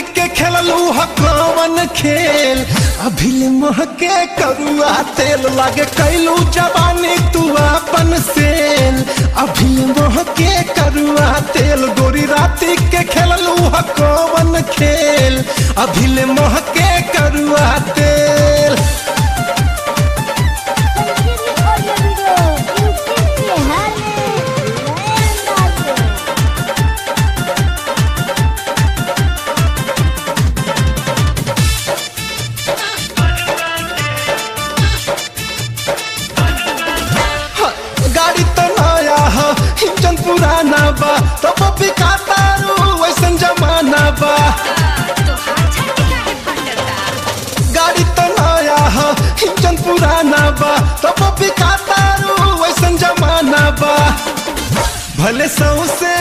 राती के खेललू ह कवन खेल अभिल मोह के करुआ तेल लागे कैलू जवानी तू अपन सेल अभिल मोह के करुआ तेल गोरी राती के खेललू ह कवन खेल अभिल मोह के करुआ तेल संजीवनी ऑडियो वीडियो यूट्यूब बिहार में नए अंदाज में गाड़ी तो नया हो इंजन पुराना बा तो पपी का तारू वैसन जमाना बा गाड़ी तो नया हो इंजन पुराना बा तो पपी का तारू वैसन जमाना बा भले सौसे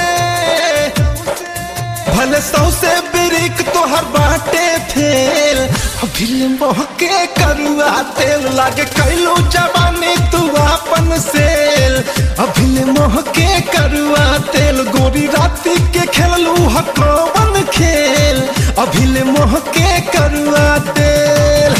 भले सौसे बिरिक तोहर बाटे फेल अभिल मोह के करुआ तेल लागे कैलू जवानी तू अपन सेल अभिल मोह के करुआ तेल गोरी राती के खेललू ह कौन खेल अभिल मोह के करुआ तेल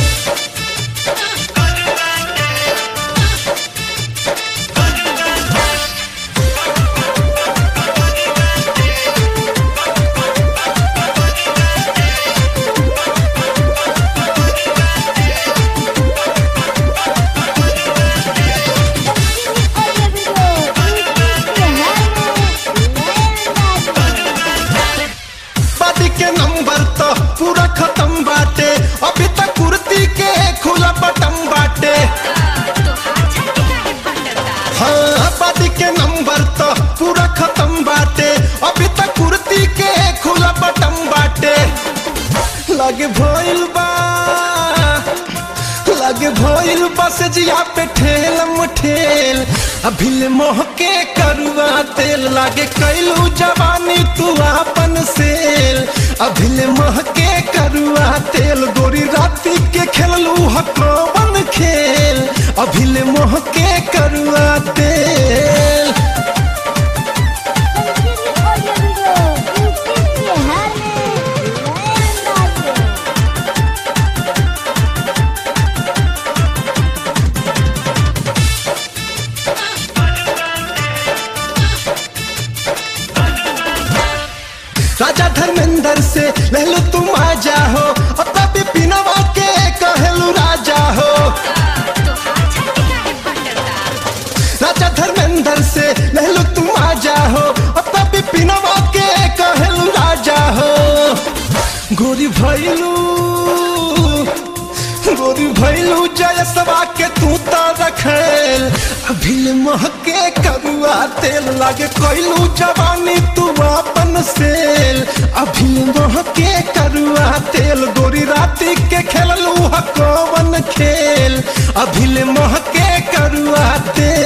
संजीवनी ऑडियो वीडियो यूट्यूब बिहार में नए अंदाज में शादी के नंबर तो पूरा खत्म बाटे अभी तक कुर्ती के खुला बटन बाटे हाँ शादी के नंबर तो पूरा खत्म बाटे अभी तक कुर्ती के खुला बटन बाटे लगे भइल बा लगे भइल बस जिया पे ठेलम ठेल अभिल मोह के करुआ तेल लागे कैलू जवानी तू अपन सेल अभिल मोह के करुआ तेल गोरी राती के खेललू ह कौन खेल अभिल मोह के करुआ तेल संजीवनी ऑडियो वीडियो यूट्यूब बिहार में नए अंदाज में राजा धर्मेंद्र से ले लो तुम आ जाओ अब तभी पिनवा के कहलू राजा हो राजा धर्मेंद्र से ले लो तुम आ जाओ अब तभी पिनवा के कहलू राजा हो गोरी भैलू गोरी भैलू जयसवा के तू तो रखेल अभिल मोह के करुआ तेल लागे कोइलू जवानी तू अपन सेल अभिल मोह के करुआ तेल गोरी राती के खेललू ह कौन खेल अभिल मोह के करुआ तेल